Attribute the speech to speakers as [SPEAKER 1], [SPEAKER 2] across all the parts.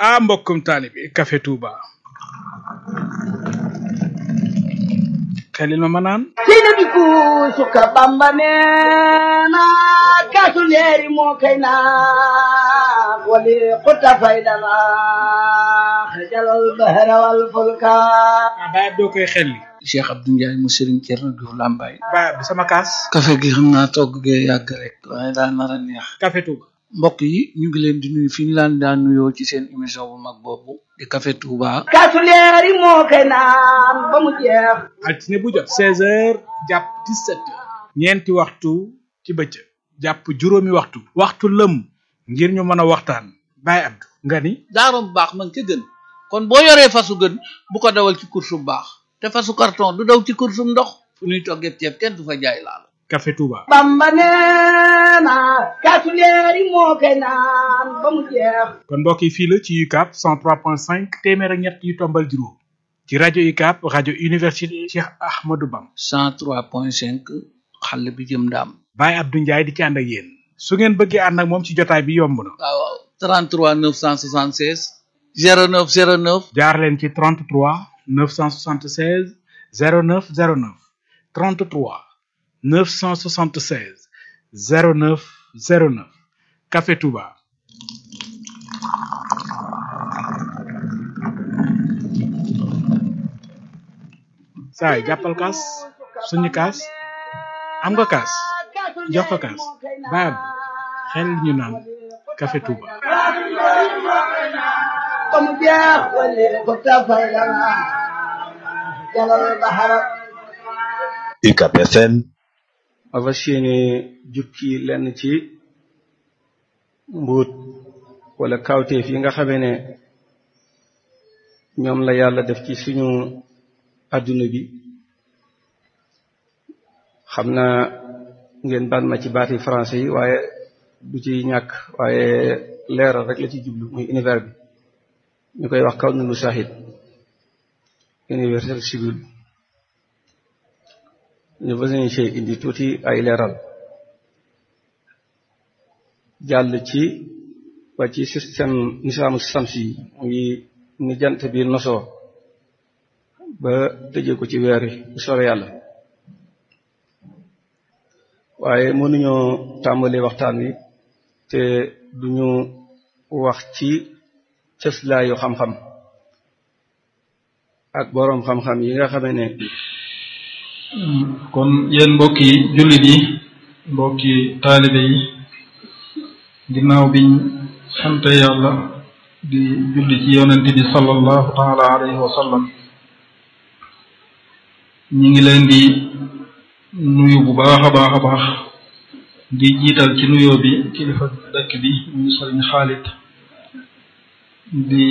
[SPEAKER 1] ah mbokkum taalibi Café Touba xelil ma ma naan
[SPEAKER 2] seyna bi kuusuka bamba neena kaasu leeri moo kay naan wali xutta faydana xajalal bahra wal fulka
[SPEAKER 1] ah baay ab doo koy xelli
[SPEAKER 3] Cheikh Abdou Ndiaye mu Serigne Thierno Diouf Lambaye
[SPEAKER 1] baay ab sama kaas
[SPEAKER 3] café gi xam naa togg gee yàgg rek waaye daa nar a neex
[SPEAKER 1] Café Touba
[SPEAKER 3] mbokk yi ñu ngi leen di nuyu fi ñu laan daan nuyoo ci seen émission bu mag boobu di Café Touba
[SPEAKER 2] kaasu leeri moo kay naan ba mu jeex
[SPEAKER 1] altine bu jot seize heures jàpp dix-sept heures ñeenti waxtu ci bëccëg jàpp juróomi waxtu waxtu lëm ngir ñu mën a waxtaan baay abdu nga ni
[SPEAKER 3] daarom baax man ca gën kon boo yoree fasu gën bu ko dawal ci course bu baax te fasu carton du daw ci course bu ndox fu ñuy toggee ceeb kenn du fa jaay laal
[SPEAKER 1] Café Touba
[SPEAKER 2] bamba neena kaasu leeri moo kay naan ba mu jeex
[SPEAKER 1] kon mbokk yi fii la ci UCAB 103.5 téeméer ak ñett yu tombal juróom ci rajo UCAB rajo université Cheikh Ahmadou Bam
[SPEAKER 3] 103.5 xale bi jëm ndaam
[SPEAKER 1] Baye Abdou Ndiaye di ci ànd ak yéen su ngeen bëggee ànd ak moom ci jotaay bi yomb na
[SPEAKER 3] waaw waaw 33 976 09 09
[SPEAKER 1] jaar leen ci 33 976 09 09 33 976 09 09 Café Touba saay jàppal kaas suñu kaas am nga kaas jox ko kaas baab xel ñu naan Café Touba
[SPEAKER 2] ba mu jeex wali xutta faydana xajalal bahra
[SPEAKER 4] UCAB FM
[SPEAKER 5] ma fas yéene jukki lenn ci mbuut wala kawteef yi nga xamee ne ñoom la yàlla def ci suñu adduna bi xam naa ngeen baal ma ci baati français yi waaye du ci ñàkk waaye leeral rek la ci jublu muy univers bi ñu koy wax kaw nunu shahid universel civil ñu fas yéene ci indi tuuti ay leeral jàll ci ba ci système nisaamu samsi yi muy ni jant bi nosoo ba tëjee ko ci weer wi bu soobee yàlla waaye mënuñoo tàmbali waxtaan wi te duñu wax ci cëslaayu xam-xam ak boroom xam-xam yi nga xamee ne
[SPEAKER 6] kon yéen mbokki jullit yi mbokki taalibe yi ginnaaw biñ sante yàlla di julli ci yonent bi sallallahu taala alayhi wa sallam ñi ngi leen di nuyu bu baax a baax a baax di jiital ci nuyoo bi kilifa dëkk bi muy sëriñ Xaalit di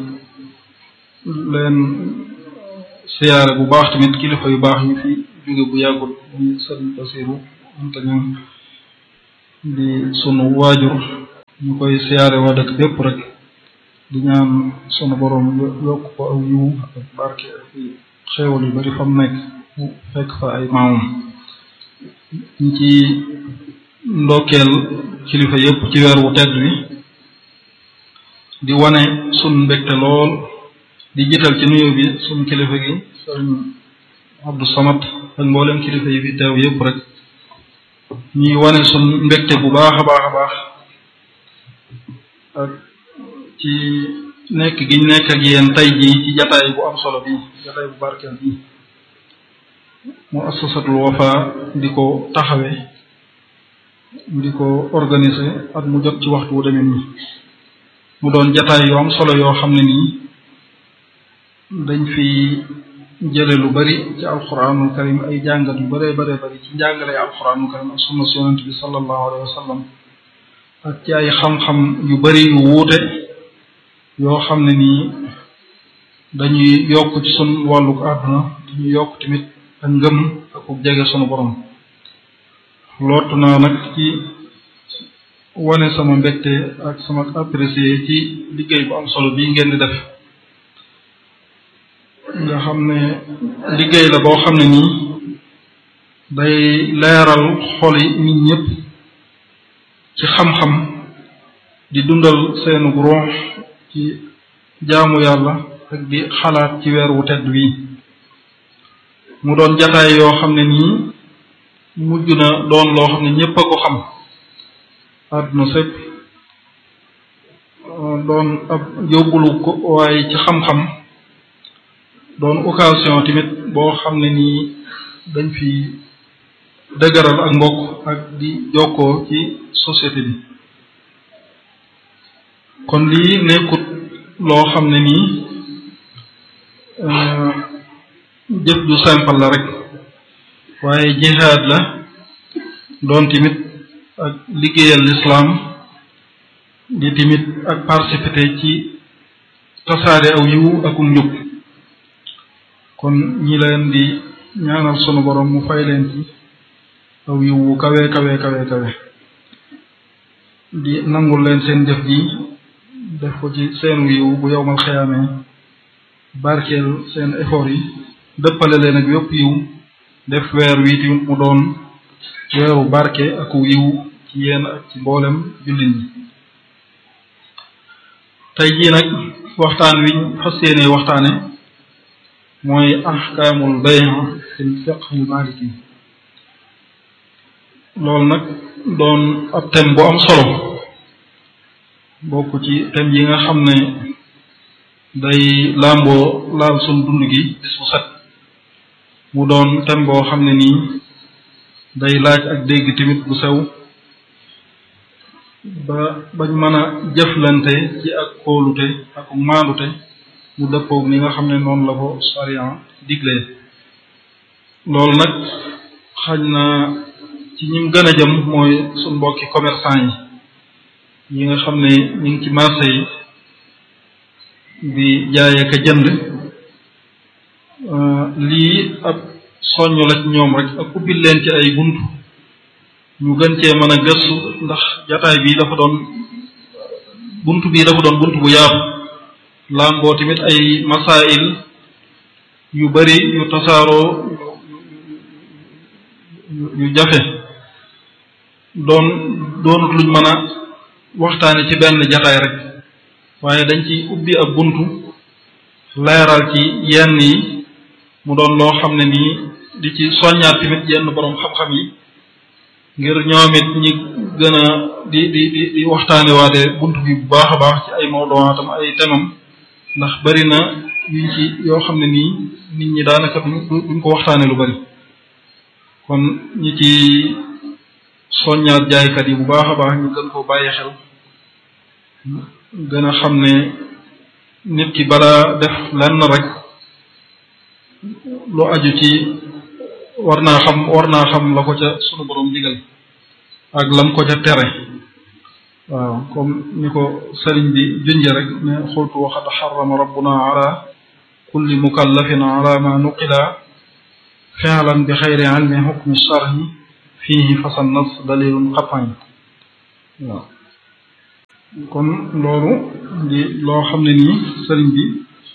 [SPEAKER 6] leen siyaare bu baax tamit kilifa yu baax ñu fi jóge bu yàggul muy sëriñ Basiru anta ñun di sunu waajur ñu koy siyaare waa dëkk bépp rek di ñaan sunu borom yokk ko aw yiw ak barke ak xéewal yu bari fa mu nekk mu fekk fa ay maamam ñu ci ndokkeel kilifa yépp ci weer wu tedd wi di wane sunu mbégte lool di jiital ci nuyoo bi sunu kilifa gi sëriñ Abdou Samad ak mboolem kilifa yi fi teew yépp rek ñuy wane sunu mbégte bu baax a baax a baax ak ci nekk gi ñu nekk ak yéen tey jii ci jataay bu am solo bi jataay bu barkeel bi mu assasatul wafa di ko taxawe di ko organiser at mu jot ci waxtu wu demee nii mu doon jataay yu am solo yoo xam ne nii dañ fi jële lu bari ci alquranul karim ay jàngat yu baree baree bari ci njàngale alquranul karim ak sunna si yonent bi sallallahu alayhi wa sallam ak ci ay xam-xam yu bari yu wuute yoo xam ne nii dañuy yokk ci sun wàlluk àdduna dañuy yokk tamit ak ngëm ak ku jege sunu borom lootu naa nag ci wane sama mbégte ak sama apprécié ci liggéey bu am solo bii ngeen di def nga xam ne liggéey la boo xam ne nii day leeral xoli nit ñëpp ci xam-xam di dundal seenu ruux ci jaamu yàlla ak di xalaat ci weer wu tedd wi mu doon jataay yoo xam ne nii mujj na doon loo xam ne ñépp a ko xam àdduna sépp doon ab yóbbulu ko waaye ci xam-xam doon occasion tamit boo xam ne nii dañ fi dëgëral ak mbokk ak di jokkoo ci société bi kon lii nekkut loo xam ne nii jëf ju simple la rek waaye jihaad la doon tamit ak liggéeyal lislaam di tamit ak participer ci tasaare aw yiwu akum njub kon ñi leen di ñaanal sunu borom mu fay leen ci aw yiwu kawe kawe kawe kawe di nangul leen seen jëf ji def ko ci seen yiwu bu yowmal xiyaamee barkeel seen effort yi dëppale leen ak yépp yiw def weer wi tamit mu doon weeru barke ak yiw ci yéen ak ci mboolem jullit ñi tey jii nag waxtaan wi fas yéene waxtaane mooy ahkaamul bay' fil fiqh al maliki loolu nag doon ab thème bu am solo bokk ci thème yi nga xam ne day làmboo laal sun dund gi bis bu set mu doon thème boo xam ne nii day laaj ak dégg tamit bu sew ba bañ mën a jëflante ci ak kóolute ak maandute mu dëppoog ni nga xam ne noonu la ko sariya diglee loolu nag xañ na ci ñim gën a jëm mooy suñ mbokki commerçant yi yi nga xam ne ñu ngi ci marché yi di jaay ak a jënd lii ab soññ la ci ñoom rek ak ubbil leen ci ay bunt ñu gën cee mën a gëstu ndax jataay bii dafa doon bunt bii dafa doon bunt bu yaatu làmboo tamit ay masail yu bari yu tasaaroo yu jafe doon doonut luñ mën a waxtaane ci benn jataay rek waaye dañ ci ubbi ab buntu leeral ci yenn yi mu doon loo xam ne nii di ci soññaat tamit yenn boroom xam-xam yi ngir ñoom it ñi gën a di di di di waxtaane waate bunt bi bu baax a baax ci ay mawduwaatam ay temam ndax bari na yuñ ci yoo xam ne nii nit ñi daanaka duñ ko waxtaane lu bari kon ñi ci soññaat jaaykat yi bu baax a baax ñu gën koo bàyyi xel gën a xam ne nit ki balaa def lenn rek lu aju ci war naa xam war naa xam la ko ca sunu borom digal ak lam ko ca tere waaw comme ni ko sëriñ bi junje rek ne xultu waxad xarama rabbuna ala kulli mukallafin ala ma nuqila fi'lan bi xayri ilmi hukmi sharhi fihi fasan nas dalilun xapañ waaw kon loolu di loo xam ne nii sëriñ bi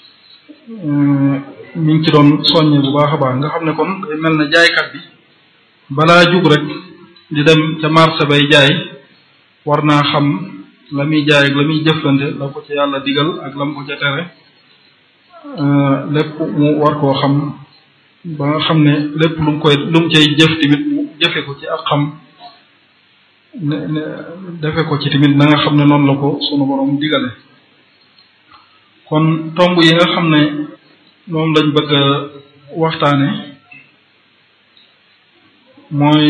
[SPEAKER 6] mi ngi ci doon soññe bu baax a baax nga xam ne kon day mel na jaaykat bi balaa jug rek di dem ca marché bay jaay war naa xam la muy jaay ak la muy jëflante la ko ci yàlla digal ak la mu ko ca tere lépp mu war koo xam ba nga xam ne lépp lu mu koy lu mu cay jëf tamit mu jëfe ko ci ak xam ne ne defe ko ci tamit na nga xam ne noonu la ko sunu borom digale kon tomb yi nga xam ne moom lañ bëgg a waxtaane mooy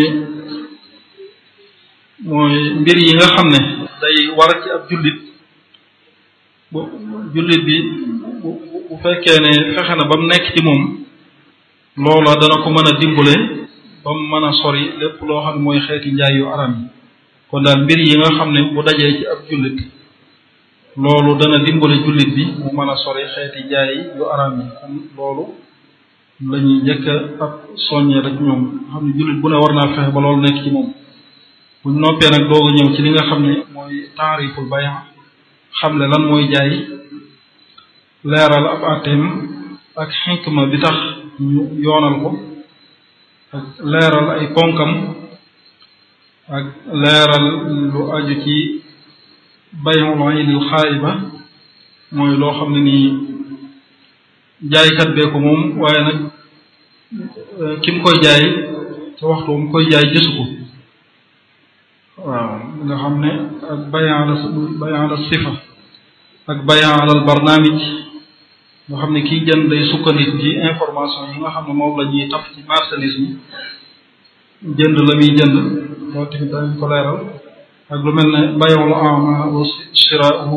[SPEAKER 6] mooy mbir yi nga xam ne day war ci ab jullit bu jullit bi bu bu fekkee ne fexe na ba mu nekk ci moom loola dana ko mën a dimbale ba mu mën a sori lépp loo xam ne mooy xeeti njaay yu aram yi kon daal mbir yi nga xam ne bu dajee ci ab jullit loolu dana dimbale jullit bi mu mën a sori xeeti njaay yu aram yi kon loolu la ñuy njëkk ab soññee rek ñoom xam ne jullit bu ne war naa fexe ba loolu nekk ci moom buñ noppee nag dooga ñëw ci li nga xam ne mooy taariful bayan xam le lan mooy jaay leeral ab àtteem ak xikma bi tax ñu yoonal ko ak leeral ay ponkam ak leeral lu aju ci bay'ul aynil xaayiba mooy loo xam ne nii jaaykat bee ko moom waaye nag ki mu koy jaay ci waxtu mu koy jaay gisu ko waaw nga xam ne ak bayan la bayan la sifa ak bayan alal barnaamij nga xam ne kiy jënd day sukkandiku ci information yi nga xam ne moom la ñuy taf ci marchandise mi jënd la muy jënd loolu tamit dañ ko leeral ak lu mel ne bay'ul a'ma wa shira'uhu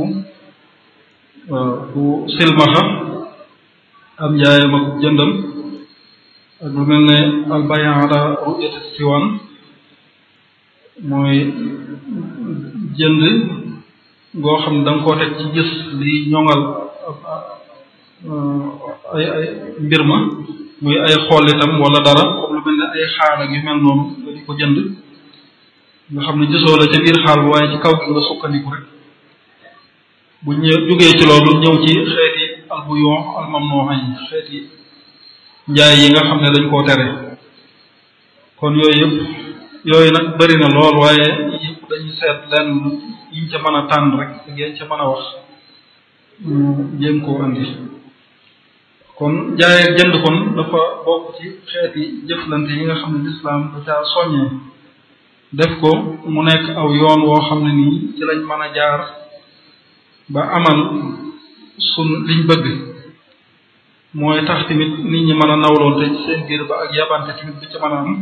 [SPEAKER 6] bu silmaxa am njaayam ak jëndam ak lu mel ne al bay' ala ru'yati siwan mooy jënd goo xam ne da nga koo teg ci gis li ñoŋal ay ay mbir ma muy ay xool itam wala dara comme lu mel ne ay xaal ak yu mel noonu nga di ko jënd nga xam ne gisoo la ca biir xaal bi waaye ci kaw gi nga sukkandiku rek bu ñëw jógee ci loolu ñëw ci xeeti albuyon almamnuha yi xeeti njaay yi nga xam ne dañ koo tere kon yooyu yëpp yooyu nag bëri na lool waaye yëpp dañuy seet lenn yiñ ca mën a tànn rek ak yañ ca mën a wax jéem koo andi kon jaay ak jënd kon dafa bokk ci xeeti jëflante yi nga xam ne lislaam da caa soññee def ko mu nekk aw yoon woo xam ne nii ci lañ mën a jaar ba amal sun liñ bëgg mooy tax tamit nit ñi mën a nawloon te seen biir ba ak yabante tamit bi ci mën a am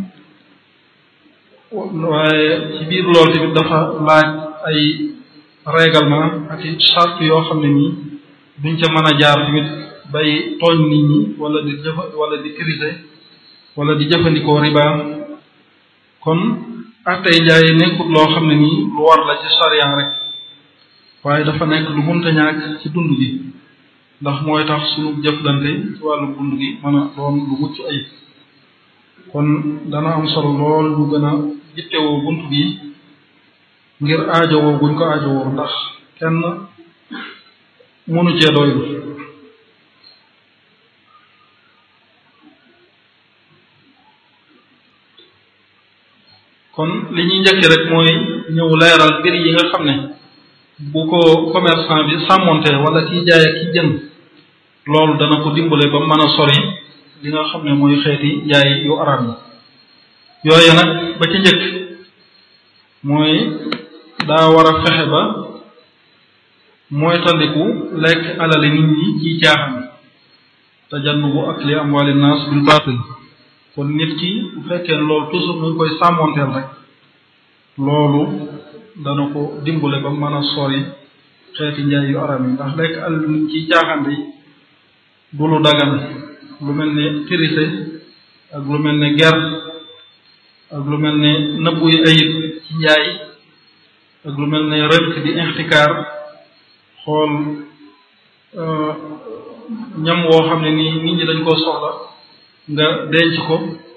[SPEAKER 6] waaye ci biir loolu tamit dafa laaj ay règlement ak i charte yoo xam ne nii duñ ca mën a jaar tamit bay tooñ nit ñi wala di jëfa wala di triser wala di jëfandikoo riba kon attey njaay nekkut loo xam ne nii lu war la ci sariya rek waaye dafa nekk lu munta ñàkk ci dund gi ndax mooy tax sunu jëflante ci wàllu dund gi mën a doon lu mucc ayib kon dana am solo lool lu gën a jittewoo bunt bi ngir aajowoo guñ ko aajowoo ndax kenn mënu cee doylu kon li ñuy njëkk rek mooy ñëw leeral mbir yi nga xam ne bu ko commerçant bi sàmmonte wala kiy jaay ak kiy jënd loolu dana ko dimbale ba mën a sori li nga xam ne mooy xeeti jaay yu araam yi yooyu nag ba ci njëkk mooy daa war a fexe ba mooy tandiku lekk alali nit ñi ci caaxaan tajannubu akli amwali naas bil baatil kon nit ki bu fekkee loolu toujours mu ngi koy sàmmonteel rek loolu dana ko dimbale ba mën a sori xeeti njaay yu aram yi ndax lekk alal nit ci caaxaan yi du lu dagan lu mel ne tirise ak lu mel ne ger ak lu mel ne nëbbuy ayib ci njaay ak lu mel ne rënk di ixtikaar xool ñam woo xam ne nii nit ñi dañ koo soxla nga denc ko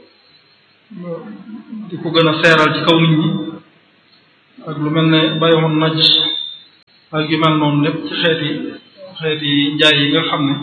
[SPEAKER 6] di ko gën a seeral ci kaw nit ñi ak lu mel ne bayoon naj ak yu mel noonu lépp ci xeeti xeeti njaay yi nga xam ne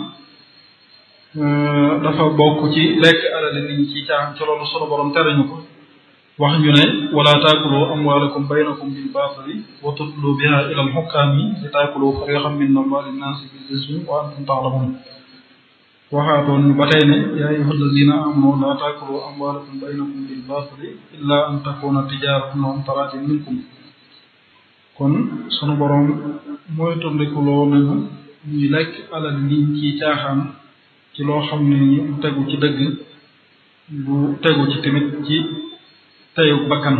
[SPEAKER 6] dafa bokk ci lekk alali nit ñi ci caaxaan ci loolu sunu borom tere ñu ko wax ñu ne wala taakulu amwaalakum baynakum bil baatili wa tudlu biha ila al xukkaami li taakulu fariqan min amwaali nnaasi bil ismi wa antum taalamun waxaatoon ñu ba tey ne yaa ayyuha allazina amanu laa taakulu amwaalakum baynakum bil baatili illa an takuna tijaaratan an taraatin minkum kon sunu borom mooy tondikuloo nañu ñuy lekk alal nit ci caaxaan ci loo xam ne ni du tegu ci dëgg du tegu ci tamit ci teyu bakkan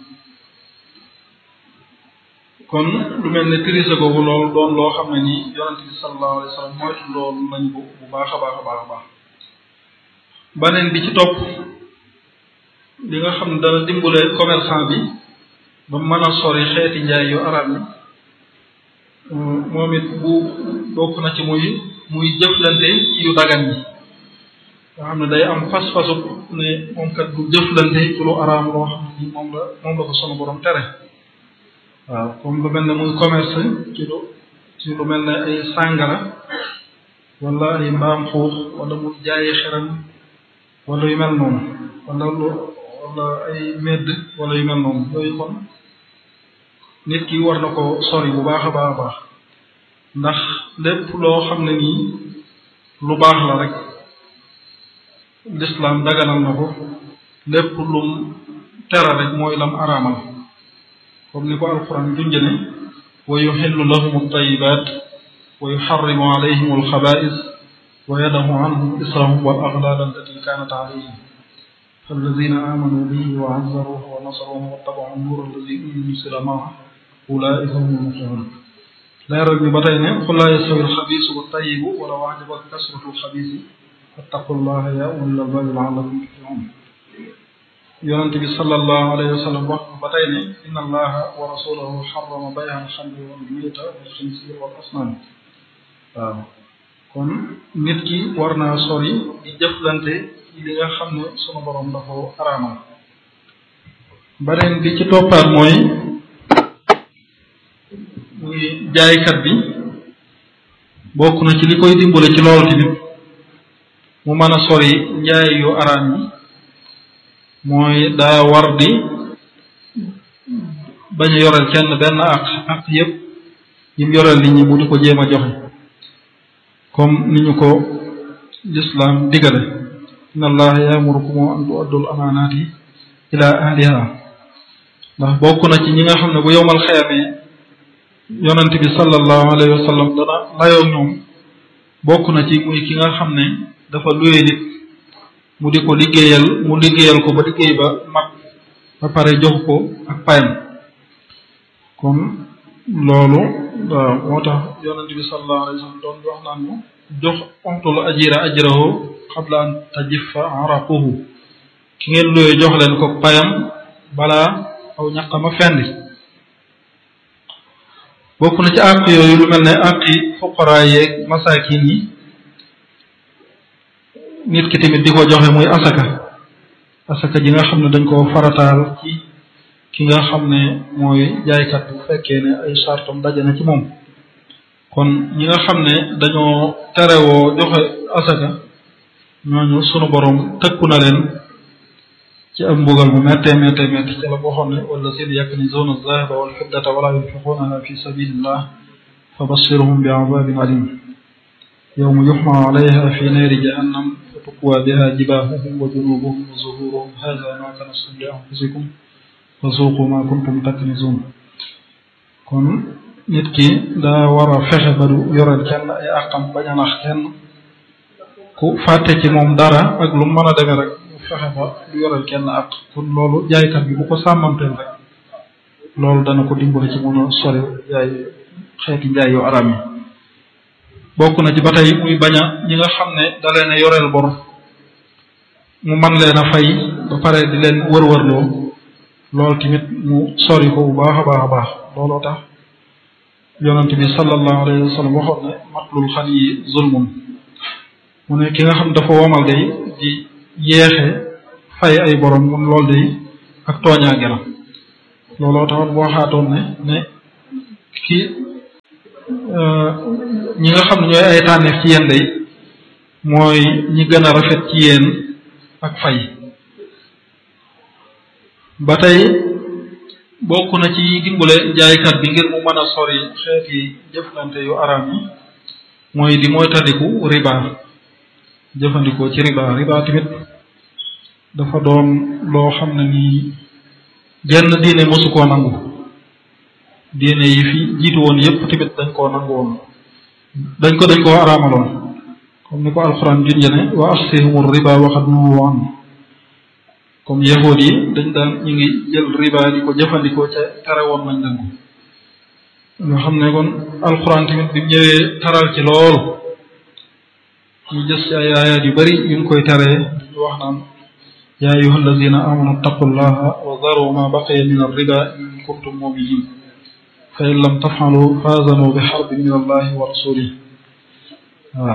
[SPEAKER 6] kon lu mel ne tirise googu loolu doon loo xam ne ni yonente bi sallallahu alayhi wa sallam moytu loolu nañ ko bu baax a baax a baax a baax baneen bi ci topp li nga xam ne dana dimbale commerçant bi ba mën a sori xeeti njaay yu arab yi moom it bu bokk na ci muy muy jëflante ci yu dagan yi nga xam ne day am fas-fasu ne moom kat du jëflante ci lu araam loo xam ne ni moom la moom la ko sunu borom tere waaw comme lu mel ne muy commerce ci lu ci lu mel ne ay sàngara wala ay mbaam xuux wala muy jaayi xeram wala yu mel noonu wala lu wala ay medd wala yu mel noonu yooyu kon nit ki war na ko sori bu baax a baax a baax ndax lépp loo xam ne nii lu baax la rek lislaam daganal na ko lépp lum tere rek mooy lam araamal comme ni ko alquran junjane wa yuxillu lahum altayibat wa yuxarrimu alayhim alxabais wa yadahu anhum israhum wal aghlal allati kanat alayhim فالذين آمنوا به وعزروه ونصروه واتبعوا النور الذي أنزل معه أولئك هم المفلحون leeral bi ba tey ne qul laa yastawi alxabiisu wa tayibu walaw ajabaka kasratu alxabiisi fattaqullaha ya ulil albaabi laallakum tuflihun yonente bi sallallahu alayhi wa sallam wax ba tey ne inna allaha wa rasulahu xarama bay'a alxamri wal mayta wal xinsiir wal asnaam waaw kon nit ki war naa sori di jëflante ci li nga xam ne sunu borom dafa araamal beneen bi ci toppaat mooy muy jaaykat bi bokk na ci li koy dimbale ci loolu tamit mu mën a sori njaay yu araam yi mooy daa war di bañ a yoreel kenn benn àq àq yépp yim yoreel nit ñi mu di ko jéem a joxe comme ni ñu ko lislaam digale inna allaha yaamurukum an tu'addul amaanaati ila ahliha ndax bokk na ci ñi nga xam ne bu yowmal xeyamee yonent bi sallallahu alayhi wa sallam dana layoo ñoom bokk na ci muy ki nga xam ne dafa luye nit mu di ko liggéeyal mu liggéeyal ko ba liggéey ba mat ba pare jox ko ak payam kon loolu waaw moo tax yonent bi sallallahu alayhi wa sallam doon wax naan ñu jox ontul ajira ajrahu qabla an tajiffa araquhu ki ngeen luye jox leen ko payam balaa aw ñaqama fendi bokk na ci àq yooyu lu mel ne àqi fuqaraa yeeg masaakin yi nit ki tamit di ko joxe muy asaka asaka ji nga xam ne dañ koo farataal ci ki nga xam ne mooy jaaykat bu fekkee ne ay sartam daje na ci moom kon ñi nga xam ne dañoo terewoo joxe asaka ñooñu sunu borom tëkku na leen ci am mbugal mu méttee méttee métti ci la waxoon ne wala seen yaknizuna zahaba wal fiddata wala yunfiqunaha fi sabilillah fa bassirhum bi azabin alim yawma yuhma alayha fi naari jahannam fa tukwa biha jibahuhum wa junubuhum wa zuhuruhum hadha ma kanastum li anfusikum fa zuqu ma kuntum taknizun kon nit ki daa war a fexe ba du yoreel kenn ay àqam bañ a nax kenn ku fàtte ci moom dara ak lu mën a demee rek fexe ba du yoreel kenn ak kon loolu jaaykat bi bu ko sàmmanteel rek loolu dana ko dimbale ci mën a sori jaay xeeti njaay yu araam yi bokk na ci ba tey muy bañ a ñi nga xam ne da leen a yoreel bor mu man leen a fay ba pare di leen wër-wërloo loolu tamit mu sori ko bu baax a baax a baax looloo tax yonent bi sallallahu alayhi wa sallam waxoon ne matlul xan yi zulmun mu ne ki nga xam dafa womal day di yéexe fay ay borom mun loolu day ak tooñaange la looloo taxoon boo xaatoon ne ne ki ñi nga xam ne ñooy ay tànneef ci yéen day mooy ñi gën a rafet ci yéen ak fay ba tey bokk na ci dimbale jaaykat bi ngir mu mën a sori xeeti jëflante yu araam yi mooy di mooy tandiku riba jëfandikoo ci riba riba tamit dafa doon loo xam ne nii genn diine mosu koo nangu diine yi fi jiitu woon yépp tamit dañ koo nangu woon dañ ko dañ koo araamaloon comme ni ko alxuraan junje ne wa axsihum riba waxat nuwu an comme yahood yi dañ daan ñu ngi jël riba di ko jëfandikoo ca tere woon nañ leen ko nga xam ne kon alxuraan tamit bi mu ñëwee taral ci lool ñu gis ci ay ayaat yu bari yuñ koy taree ñu wax naan yaa ayuha alladina amanu taqullaha wa daru ma baqiya min arriba in kuntum muminin fa in lam tafalu faazanu bi xarbin min allahi wa rasulih waaw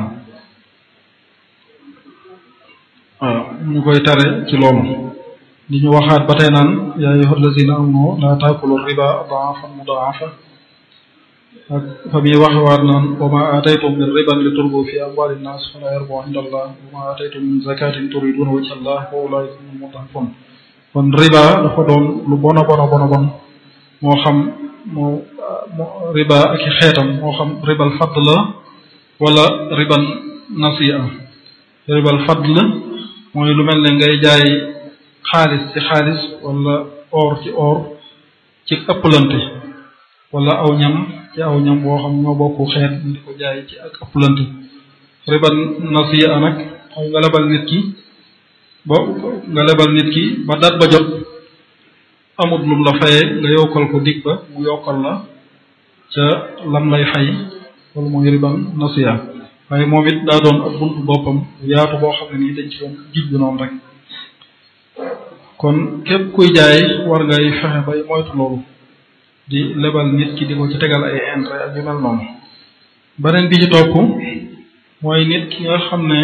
[SPEAKER 6] waaw ñu koy tare ci loolu di ñu waxaat ba tey naan yaa ayuha alladina amanu la taakulu riba daafan mudaafa ak fa muy waxewaat naan wa ma aataytum min riban li turbu fi amwali nnas fala yarbu inda allah wa ma aataytum min zakatin turiduna wajha allah wa ulaika humul mudafun kon riba dafa doon lu bona bona bona bon moo xam moo riba ak i xeetam moo xam ribal fadd la wala riban nasiya ribal fadl mooy lu mel ne ngay jaay xaalis ci xaalis wala or ci or ci ëpplante wala aw ñam ci aw ñam boo xam ñoo bokku xeet di ko jaay ci ak ëpplante riban nasiya nag mooy nga lebal nit ki ba nga lebal nit ki ba dat ba jot amut lum la fayee nga yokkal ko dig ba mu yokkal la ca lam lay fay loolu mooy riban nasiya waaye moom it daa doon ak buntu boppam yaatu boo xam ne nii dañ ci doon gij bi noonu rek kon képp kuy jaay war ngay fexe bay moytu loolu di lebal nit ki di ko ci tegal ay intérêt ak yu mel noonu beneen bi ci topp mooy nit ki nga xam ne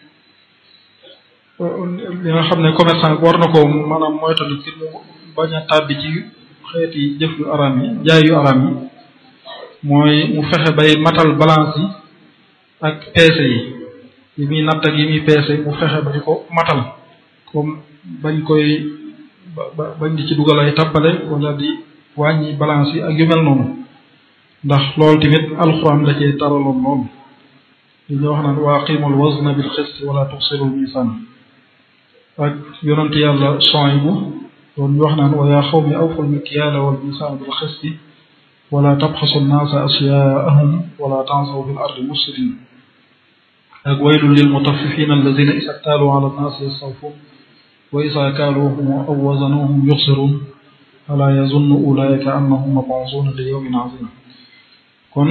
[SPEAKER 6] li nga xam ne commerçant war na ko maanaam moytandi ngir mu bañ a tàbbi ci xeeti jëf yu araam yi jaay yu araam yi mooy mu fexe bay matal balance yi ak peese yi yi muy natt ak yi muy peese mu fexe ba di ko matal comme bañ koy ba bañ di ci dugal ay tappale wala di wàññi balance yi ak yu mel noonu ndax loolu tamit alxuraan la cee taraloon loolu li ñu wax naan waa qiimul wazna bil xist wala tuxsirul misaan ak yonante yàlla Suaybu doon ñu wax naan wa yaa xawmi awful mikyaala wal misaan bil xisti wala tabxasu nnaasa asyaahum wala tansaw fil ardi mufsidin ak waylun lil mutaffifina alladina isa ktaaluu ala nnaasi yastawfuun wa isa kaaluuhum aw wazanuhum yuxsiruun alaa yazunnu ulaika annahum mab'uusuuna li yawmin azim kon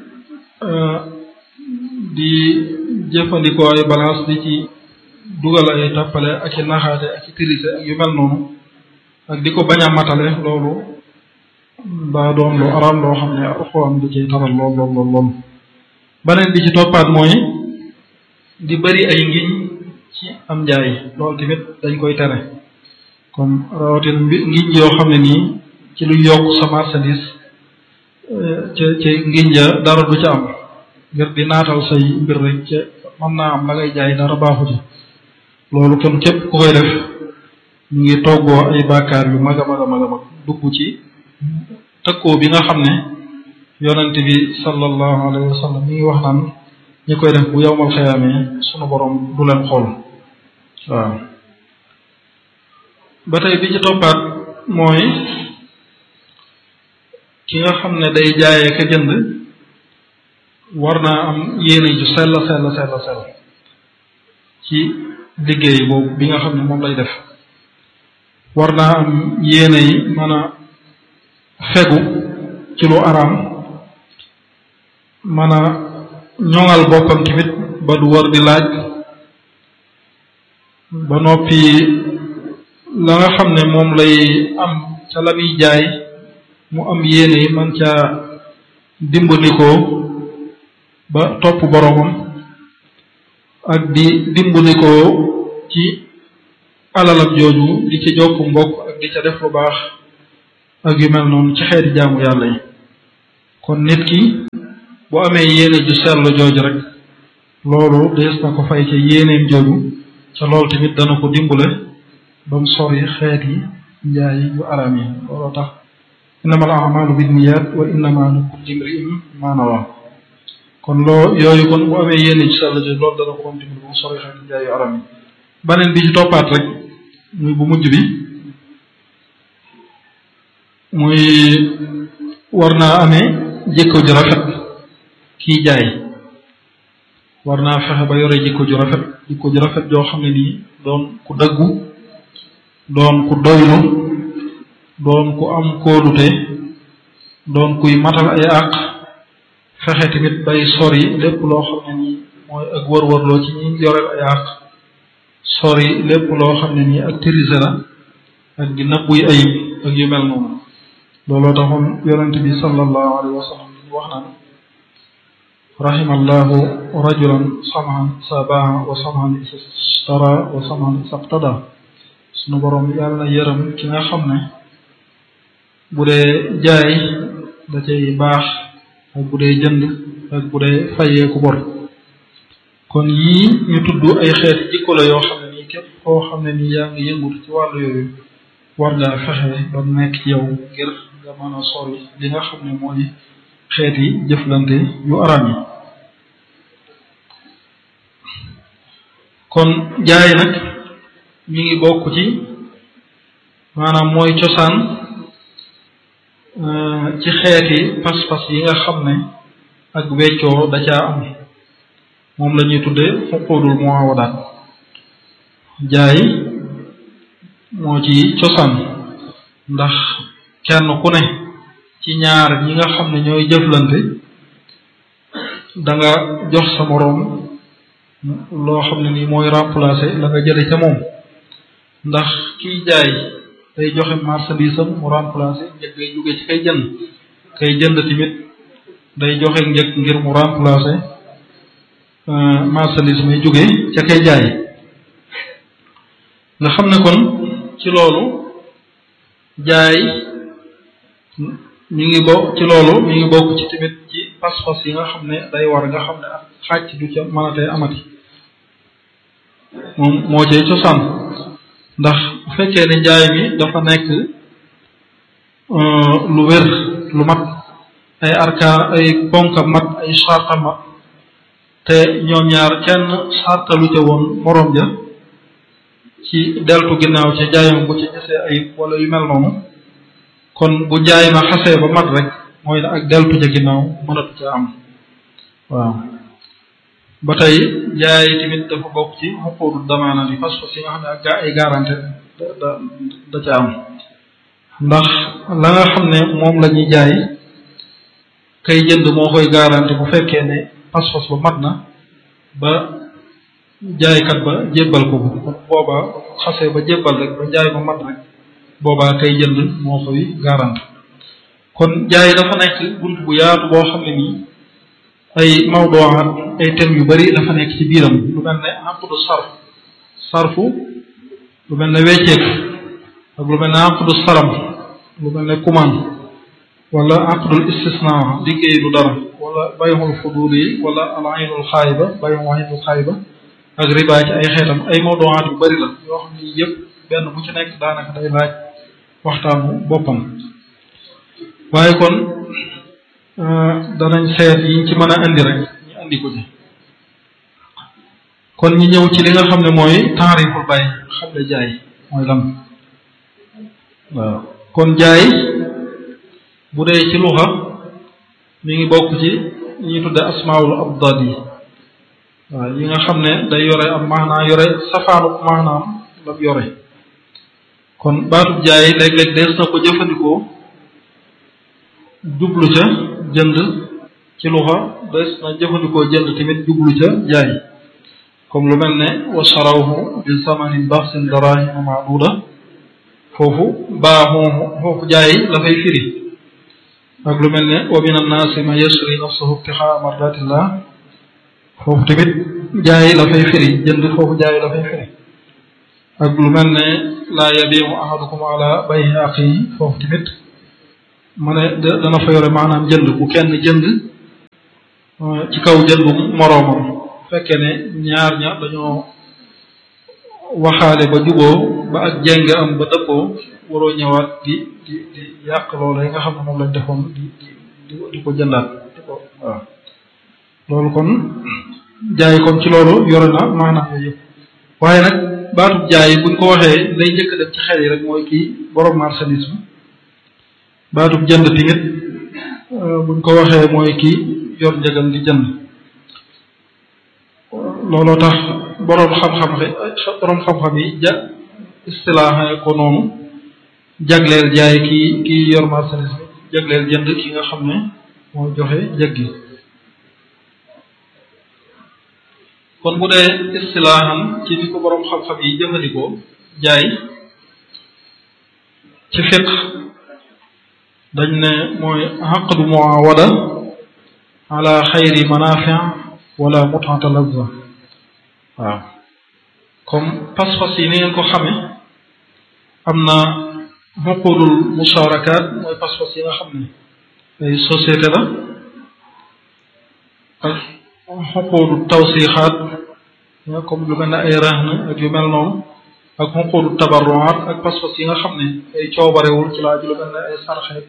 [SPEAKER 6] di jëfandikoo ay balance di ci dugal ay tappale ak i naxaate ak i tirise ak yu mel noonu ak di ko bañ a matale loolu daa doon lu araam loo xam ne alxuraan di ciy taral lool lool lool lool beneen bi ci toppaat mooy di bari ay ngiñ ci am njaay loolu tamit dañ koy tere comme rawatina mbi ngiñ yoo xam ne nii ci lu yokk sa marchandise ca ca ngiñ ja dara du ca am ngir di naatal say mbir rek ca mën naa am la ngay jaay dara baaxu ci loolu kon képp ku koy def ñu ngi toggoo ay bàkkaar yu mag a mag a mag a mag dugg ci tëkkoo bi nga xam ne yonent bi sallallahu alayhi wa sallam mi ngi wax naan ñi koy def bu yowmal xayaamee sunu borom du leen xool waaw ba tey bi ci toppaat mooy ki nga xam ne day jaayee ka jënd war naa am yéene ju sell sell sell sell ci liggéey boobu bi nga xam ne moom lay def war naa am yéene yi mën a fegu ci lu araam mën a ñoŋal boppam tamit ba du war di laaj ba noppi la nga xam ne moom lay am ca la muy jaay mu am yéene yi man caa dimbandikoo ba topp boroomam ak di dimbandikoo ci alalam jooju di ci jokk mbokk ak di ca def lu baax ak yu mel noonu ci xeeti jaamu yàlla yi kon nit ki bu amee yéene ju sell jooju rek loolu dees na ko fay ca yéeneem jooju ca loolu tamit dana ko dimbale ba mu sori xeet yi njaay yu araam yi looloo tax innamal a'maalu binniyat wa innama likulli imri'in ma nawa kon loo yooyu kon bu amee yéene ju sell jooju loolu dana ko doon dimbale ba mu sori xeet yi njaay yu araam yi baneen bi ci toppaat rek muy bu mujj bi muy war naa amee jikko ju rafet kiy jaay war naa fexe ba yore jikko ju rafet jikko ju rafet joo xam ne nii doon ku dëggu doon ku doylu doon ku am kóolute doon kuy matal ay àq fexe tamit bay sori lépp loo xam ne nii mooy ak wër-wërloo ci ñi yoreel ay àq sori lépp loo xam ne nii ak tirise la ak di nëbbuy ayib ak yu mel noonu looloo taxoon yonent bi sallallahu alayhi wa sallam ñu wax naan rahimallahu rajulan samhan sa baa wa samhan istara wa samhan isaqtada sunu boroom yàlla na yërëm ki nga xam ne bu dee jaay da cay baax ak bu dee jënd ak bu dee fayeeku bor kon yii ñu tudd ay xeeti jikko la yoo xam ne nii képp koo xam ne nii yaa ngi yëngut ci wàllu yooyu war ngaa fexe ba nekk ci yow ngir nga mën a sori li nga xam ne mooy xeeti jëflante yu araam yi kon jaay nag mi ngi bokk ci maanaam mooy cosaan ci xeeti pas-pas yi nga xam ne ak weccoo da caa am moom la ñuy tudde xuquudul muawadaat jaay moo ci cosaan ndax kenn ku ne ci ñaar ñi nga xam ne ñooy jëflante da nga jox sa moroom loo xam ne nii mooy remplacer la nga jële ca moom ndax kiy jaay day joxe marchandise am mu remplacer njëg day jóge ci kay jënd kay jënd tamit day joxe njëg ngir mu remplacer marchandise may jóge ca kay jaay nga xam ne kon ci loolu jaay mi ngi bokk ci loolu mi ngi bokk ci tamit ci pas-pas yi nga xam ne day war nga xam ne ak xàcc du ca mënatee amati moom moo cay cosaan ndax bu fekkee ne njaay mi dafa nekk lu wér lu mat ay arkaan ay ponka mat ay sarta mat te ñoom ñaar kenn sartalu ca woon morom ja ci deltu ginnaaw ca jaayam bu ci gisee ay wala yu mel noonu kon bu jaay ma xasee ba mat rek mooy ak deltu ca ginnaaw mënatu ca am waaw ba tey jaay tamit dafa bokk ci xuquudu damaana bi parce que si nga xam ne ak gaa ay garanté da da da ca am ndax la nga xam ne moom la ñuy jaay kay jënd moo koy garanté bu fekkee ne pas-pas ba mat na ba jaaykat ba jébbal ko bu boobaa xasee ba jébbal rek ba jaay ba mat rek boobaa kay jënd moo koy garanté kon jaay dafa nekk bunt bu yaatu boo xam ne nii ay mawduwaat ay thèmes yu bari dafa nekk ci biiram lu mel ne aqdu sarf sarfu lu mel ne wecceek ak lu mel ne aqdu salam lu mel ne kumaan wala aqdul istisna liggéey lu dara wala bayxul fudul yi wala al aynul xaayiba bayxul aynul xaayiba ak riba ci ay xeetam ay mawduwaat yu bari la yoo xam ne yëpp benn bu ci nekk daanaka day laaj waxtaanu boppam waaye kon danañ seet yiñ ci mën a indi rek ñu indi ko ci kon ñu ñëw ci li nga xam ne mooy taariful bay xam ne jaay mooy lan waaw kon jaay bu dee ci luxa mi ngi bokk ci ñuy tudde asmaul abdad yi waaw yi nga xam ne day yore am maanaa yore safaanu maanaam lam yore kon baatub jaay léeg-léeg dees na ko jëfandikoo jublu ca jënd ci luxa des na jëfandikoo jënd tamit jublu ca jaay comme lu mel ne wa sarawhu bi samanin baxsin darahima maaduda foofu baaxoomu foofu jaay dafay firi ak lu mel ne wa min annaasi man yashri nafsahu ibtixaa mardatillah foofu tamit jaay dafay firi jënd foofu jaay dafay firi ak lu mel ne laa yabiimu ahadukum ala bay'i axihi foofu tamit ma ne dana fa yore maanaam jënd bu kenn jënd ci kaw jëndu moroomam fekkee ne ñaar ña dañoo waxaale ba juboo ba ak jeng am ba dëppoo waroo ñëwaat di di di yàq loolu yi nga xam ne moom lañ defoon di di di ko jëndaat di ko waaw loolu kon jaay kon ci loolu yore na maanaam yooyu yëpp waaye nag baatub jaay buñ ko waxee lay njëkk dem ci xel yi rek mooy kii borom marchandise bi baatub jënd tamit buñ ko waxee mooy kii yor njëgal di jënd looloo tax boroom xam-xam boroom xam-xam yi ja istilaaxe ko noonu jagleel jaay kii kii yor marchandise bi jagleel jënd ki nga xam ne mooy joxe njëg gi kon bu dee istilaaxam ci ni ko boroom xam-xam yi jëfandikoo jaay ci fiq dañ ne mooy aqdu muawada ala xayri manafi wala mutata lazza waaw comme pas-pas yi ni ngeen ko xame am na xuqudul musharakaat mooy pas-pas yi nga xam ne ay société la ak xuqudu tawsixaat ya comme lu mel ne ay rahn ak yu mel noonu ak xuqudu tabarruaat ak pas-pas yi nga xam ne ay coobarewul ci laaj lu mel ne ay sarxeet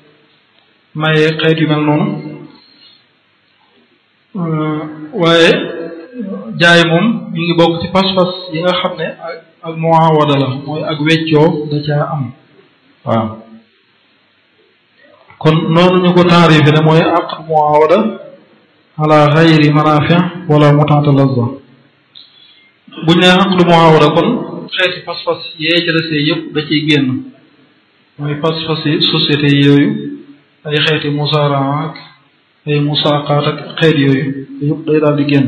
[SPEAKER 6] maye xeet yu mel noonu waaye jaay moom mi ngi bokk ci pas-pas yi nga xam ne ak ak muawada la mooy ak weccoo da caa am waaw kon noonu ñu ko taarife ne mooy aqd muawada ala xayri manafi wala mutata lazza buñ ne aqd muawada kon xeeti pas-pas yee ca desee yëpp da ciy génn mooy pas-pas yi société yi yooyu ay xeeti musaraa ak ay musaaqaat ak xeet yooyu yëpp day daal di génn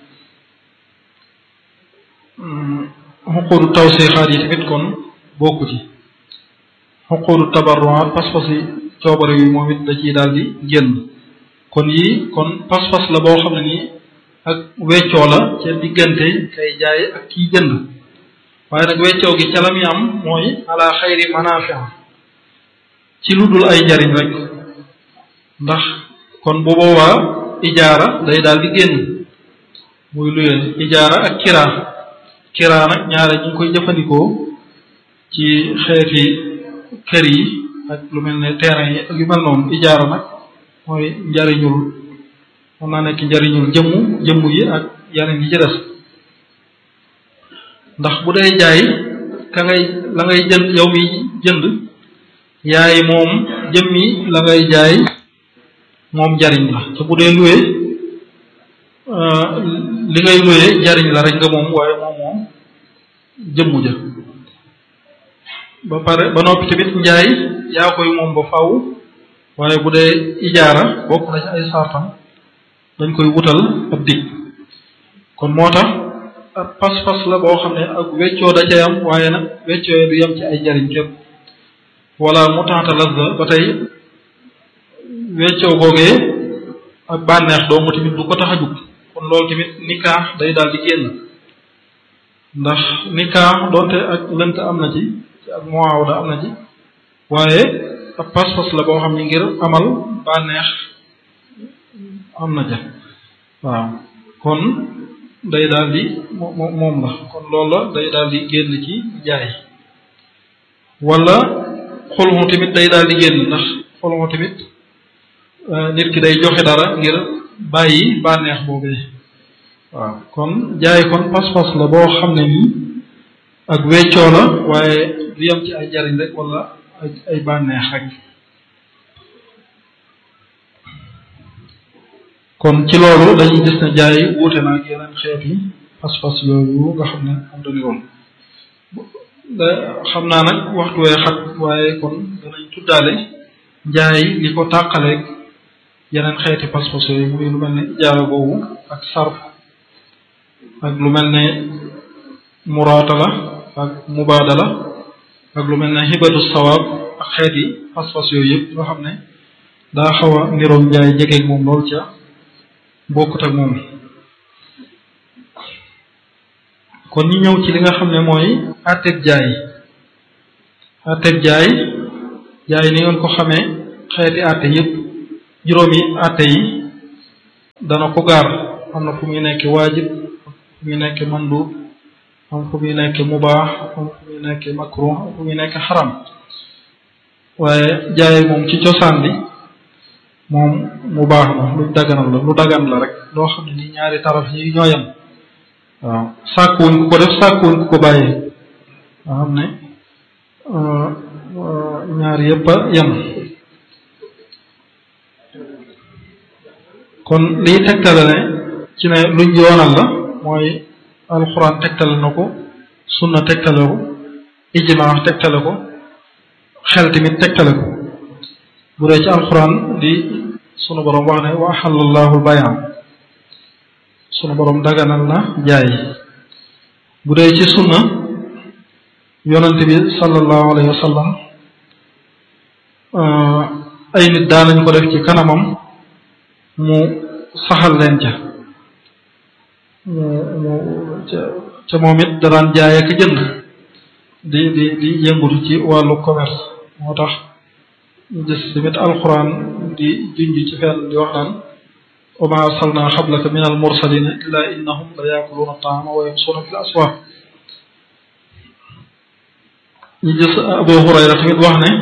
[SPEAKER 6] xuquudu tawsiixaat yi tamit kon bokku ci xuquudu tabarruaat pas-pas yi coobare yi moom it da ciy daal di génn kon yii kon pas-pas la boo xam ne nii ak weccoo la ca diggante kay jaay ak kiy jënd waaye nag weccoo gi ca la muy am mooy ala xayri manafia ci lu dul ay njariñ rek ndax kon bu boobaa ijaara day daal di génn muy luyee ijaara ak kiraa kiraa nag ñaare ñu ngi koy jëfandikoo ci xeeti kër yi ak lu mel ne terrain yi ak yu mel noonu ijaara nag mooy njariñul mën naa nekk njariñul jëmmu jëmmu yi ak yeneen yi ci des ndax bu dee jaay ka ngay la ngay jënd yow mi jënd yaay moom jëmmi la ngay jaay moom njariñ la te bu dee luwe li ngay luwe njariñ la rek nga moom waaye moom moom jëmmu ja ba pare ba noppi tamit njaay yaa koy moom ba faw waaye bu dee ijaara bokk na ci ay sartam dañ koy wutal ab dig kon moo tax ab pas-pas la boo xam ne ak weccoo da cay am waaye nag weccoo du yem ci ay njariñ képp wala mu taxata lazza ba tey weccoo googee ak bànneex doomu tamit du ko tax a jug kon loolu tamit nikaax day daal di génn ndax nikaax doonte ak lënt am na ci ci ak muawada am na ci waaye ab pas-pas la boo xam ne ngir amal bànneex am na ca waaw kon day daal di moom la kon loolu la day daal di génn ci jaay wala xolmu tamit day daal di génn ndax xolmu tamit nit ki day joxe dara ngir bàyyi bànneex boobee waaw kon jaay kon pas-pas la boo xam ne nii ak weccoo la waaye du yem ci ay jariñ rek wala ay ay bànneex rek kon ci loolu dañuy gis ne jaay wuute na ak yeneen xeeti pas-pas yooyu nga xam ne am dañu woon xam naa nag waxtu wee xat waaye kon danañ tuddaale njaay li ko tàqaleeg yeneen xeeti pas-pas yooyu muy lu mel ne ijaara boobu ak sarf ak lu mel ne muraatala ak mubaadala ak lu mel ne xibatu sawaab ak xeeti pas-pas yooyu yëpp nga xam ne daa xaw a niroog njaay jegeeg moom lool ca bokkut ak moom kon ñu ñëw ci li nga xam ne mooy àtteeg jaay àtteeg jaay jaay ni ngeen ko xamee xeeti àtte yëpp juróomi àtte yi dana ko gaar am na fu muy nekk waajib fu muy nekk mandub am fu muy nekk mubaax am fu muy nekk makruh am fu muy nekk xaram waaye jaay moom ci cosaan bi moom mu baax la lu daganal la lu dagan la rek loo xam ne ni ñaari taraf yi ñoo yem waaw sàkkuwuñ ku ko def sàkkuwuñ ku ko bàyyee nga xam ne ñaar yëpp a yem kon liy tegtale ne ci ne luñ yoonal la mooy alxuraan tegtale na ko sunna tegtale ko ijmaa tegtale ko xel tamit tegtale ko bu dee ci alxuraan di sunu borom wax ne wa axalallahu bayam sunu borom daganal na jaay bu dee ci sunna yonent bi sallallahu alayhi wa sallam ay nit daanañ ko def ci kanamam mu saxal leen ca mu mu ca ca moom it da daan jaay ak jënd di di di yëngutu ci wàllu commerce moo tax ñu gis tamit alquran di junj ci fenn di wax naan wa ma arsalna xablaka min al mursalina illa innahum la yaakuluuna taama wa yamsuuna fi l aswaq ñu gis abu hurayra tamit wax ne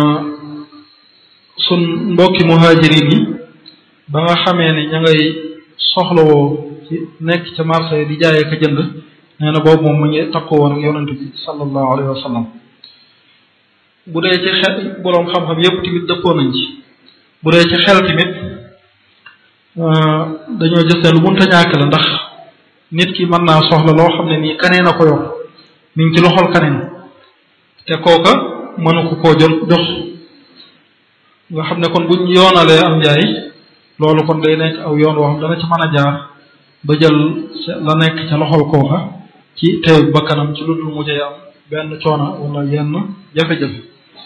[SPEAKER 6] sun mbokki muhajirin yi ba nga xamee ne ña ngay soxlawoo ci nekk ca marché di jaayee ka jënd nee na boobu moom mu ngi takkoo woon ak yonente bi sallallahu alayhi wa sallam bu dee ci xel boroom xam-xam yépp tamit dëppoo nañ ci bu dee ci xel tamit dañoo gis ne lu munta ñàkk la ndax nit ki mën naa soxla loo xam ne nii kaneen a ko yor mi ngi ci loxol kaneen te kooka mënu ko koo jot jox nga xam ne kon buñ yoonalee am njaay loolu kon day nekk aw yoon woo xam dana ci mën a jaar ba jël la nekk ca loxol kooka ci teew bakkanam ci lu dul mu cay am benn coona wala yenn jafe-jafe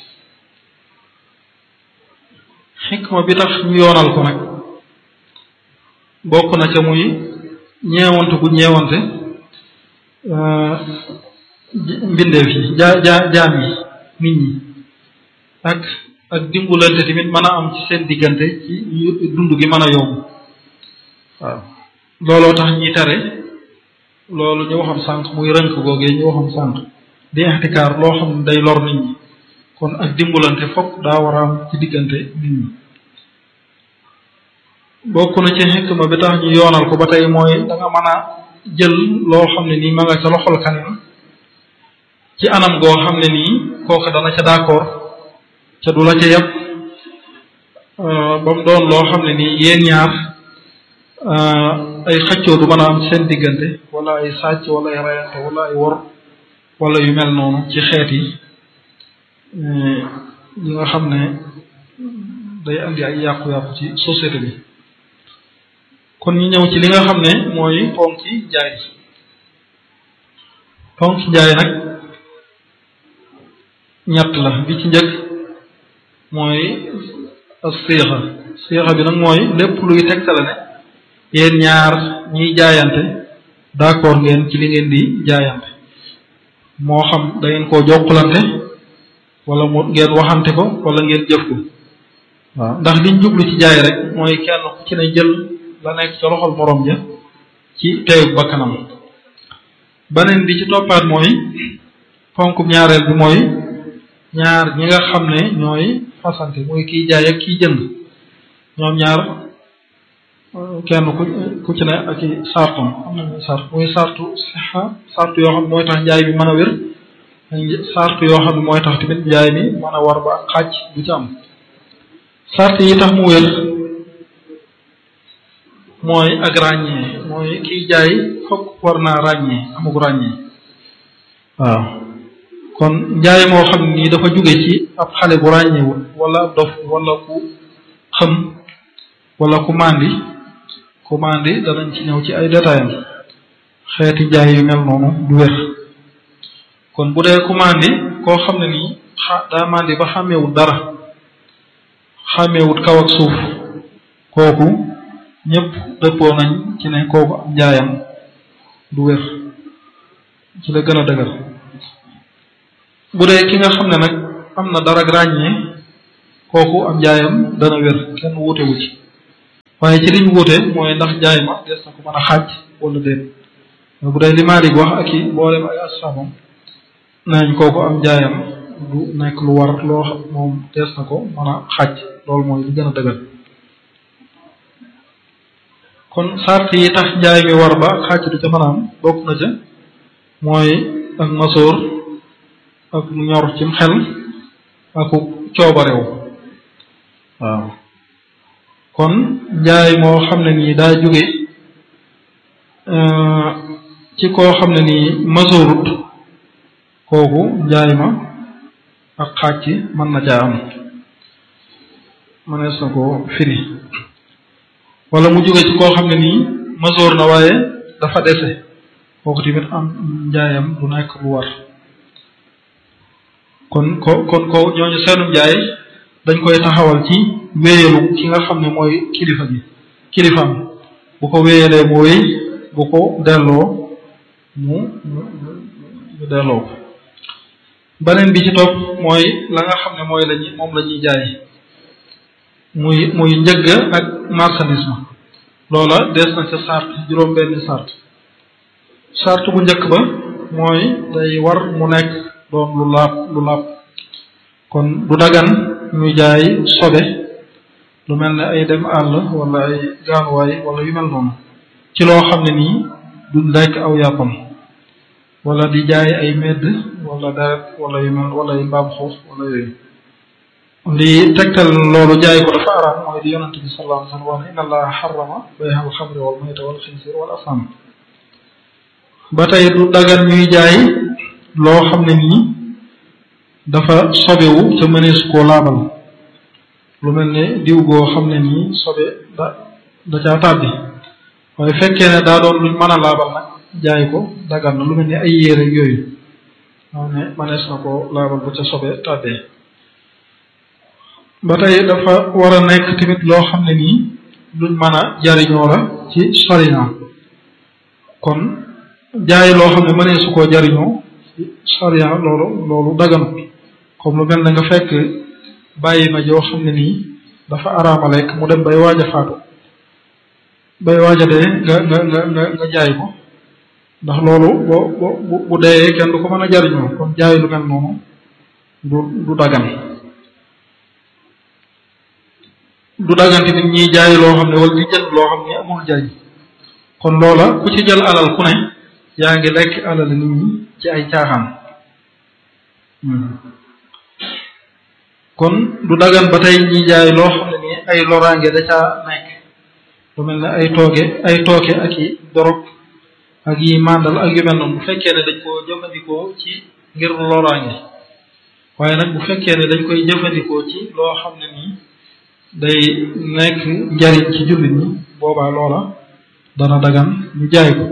[SPEAKER 6] xikma bi tax ñu yoonal ko nag bokk na ca muy ñeewante bu ñeewante mbindeef yi jaa jaa jaam yi nit ñi ak ak dimbulante tamit mën a am ci seen diggante ci dund gi mën a yomb waaw looloo tax ñi tere loolu ñu waxoon sànq muy rënk googee ñu waxoon sànq di ixtikaar loo xam ne day lor nit ñi kon ak dimbalante fokk daa war a am ci diggante nit ñi bokk na ci xikma bi tax ñu yoonal ko ba tey mooy da nga mën a jël loo xam ne nii ma nga ca loxol kanam ci anam goo xam ne nii kooku dana ca d'accord ca du la ca yàpp ba mu doon loo xam ne nii yéen ñaar ay xëccoo du mën a am seen diggante wala ay sàcc wala ay rayante wala ay wor wala yu mel noonu ci xeet yi yi nga xam ne day andi ay yàqu-yàqu ci société bi kon ñu ñëw ci li nga xam ne mooy ponki jaay ponki jaay nag ñett la bi ci njëkk mooy siixa siixa bi nag mooy lépp luy tegtale ne yéen ñaar ñiy jaayante d'accord ngeen ci li ngeen di jaayante moo xam da ngeen koo jokkalante wala mu ngeen waxante ko wala ngeen jëf ko waaw ndax liñ jublu ci jaay rek mooy kenn ku ci ne jël la nekk ca loxol morom ja ci teewu bakkanam beneen bi ci toppaat mooy ponkum ñaareel bi mooy ñaar ñi nga xam ne ñooy fasante muy kiy jaay ak kiy jënd ñoom ñaar kenn ku ku ci ne ak i sartam am na sart muy sartu sixa sartu yoo xam ne mooy tax njaay bi mën a wér sartu yoo xam ne mooy tax tamit njaay mi mën a war ba xàcc bu ci am sart yi tax mu wér mooy ak ràññee mooy kiy jaay fokk war naa ràññee amug ràññee waaw kon njaay moo xam ni dafa jóge ci ab xale bu ràññeewul wala ab dof wala ku xëm wala ku màndi ku màndi danañ ci ñëw ci ay détails xeeti njaay yu mel noonu du wér kon bu dee ku màndi koo xam ne nii xa daa màndi ba xàmmeewut dara xàmmeewut kaw ak suuf kooku ñëpp dëppoo nañ ci ne kooku am njaayam du wér ci la gën a dëgër bu dee ki nga xam ne nag am na dara ràññee kooku am njaayam dana wér kenn wuute wu ci waaye ci liñ wuute mooy ndax njaay ma des na ko mën a xaaj wala déet bu dee li Maalik wax ak i boolem ay asxaabam nañ kooku am njaayam du nekk lu war loo xam moom des na ko mën a xaaj loolu mooy li gën a dëgër kon sart yi tax njaay mi war ba xaaj du ca mën a am bokk na ca mooy ak masoor ak ñor cim xel aku coobarew waaw kon njaay moo xam ne nii daa jóge ci koo xam ne nii masoorut kooku njaay ma ak xàcc mën na caa am mënees na ko firi wala mu jóge ci koo xam ne nii masoor na waaye dafa dese kooku tamit am njaayam du nekk lu war kon ko kon ko ñooñu seenum njaay dañ koy taxawal ci wéyalu ki nga xam ne mooy kilifa gi kilifaam bu ko wéyalee mu wéy bu ko delloo mu mu delloo ko beneen bi ci topp mooy la nga xam ne mooy lañu moom la ñuy jaay muy muy njëgg ak marchandise ma loola des na ca sart juróom benn sart sart bu njëkk ba mooy day war mu nekk doon lu laab lu laab kon du dagan ñuy jaay sobe lu mel ne ay dem àll wala ay gaanuwaay wala yu mel noonu ci loo xam ne nii du lekk aw yàppam wala di jaay ay medd wala deret wala yu mel wala ay mbaam xuux wala yooyu li tegtal loolu jaay ko dafa araam mooy di yonante bi sallallahu alayhi wa sallam wax ne inna allaha xarama bayha alxamri wal mayta wal xinsir wal asam ba tey du dagan ñuy jaay loo xam ne nii dafa sobewu ca mënees koo laabal lu mel ne diw goo xam ne nii sobe da da caa tàbbi waaye fekkee ne daa doon luñ mën a laabal nag jaay ko dagan na lu mel ne ay yére yooyu xam ne mënees na ko laabal bu ca sobe tàbbee ba tey dafa war a nekk tamit loo xam ne nii luñ mën a jariñoo la ci sariya kon jaay loo xam ne mënee su koo jariñoo ci sariya loolu loolu daganut comme lu mel ne nga fekk bàyyi ma joo xam ne nii dafa araama lekk mu dem bay waaj a faatu bay waaj a dee nga nga nga nga nga jaay ko ndax loolu bo bo bu dee kenn du ko mën a jariñoo kon jaay lu mel noonu du du dagan du dagan tamit ñiy jaay loo xam ne wala di jënd loo xam ne amul jariñ kon loola ku ci jël alal ku ne yaa ngi lekk alal nit ñi ci ay caaxaan kon du dagan ba tey ñi jaay loo xam ne nii ay loraange da caa nekk lu mel ne ay tooge ay tooke ak i dorog ak yi màndal ak yu mel noonu bu fekkee ne dañ koo jëfandikoo ci ngir loraange waaye nag bu fekkee ne dañ koy jëfandikoo ci loo xam ne nii day nekk njariñ ci jullit ñi boobaa loola dana dagan ñu jaay ko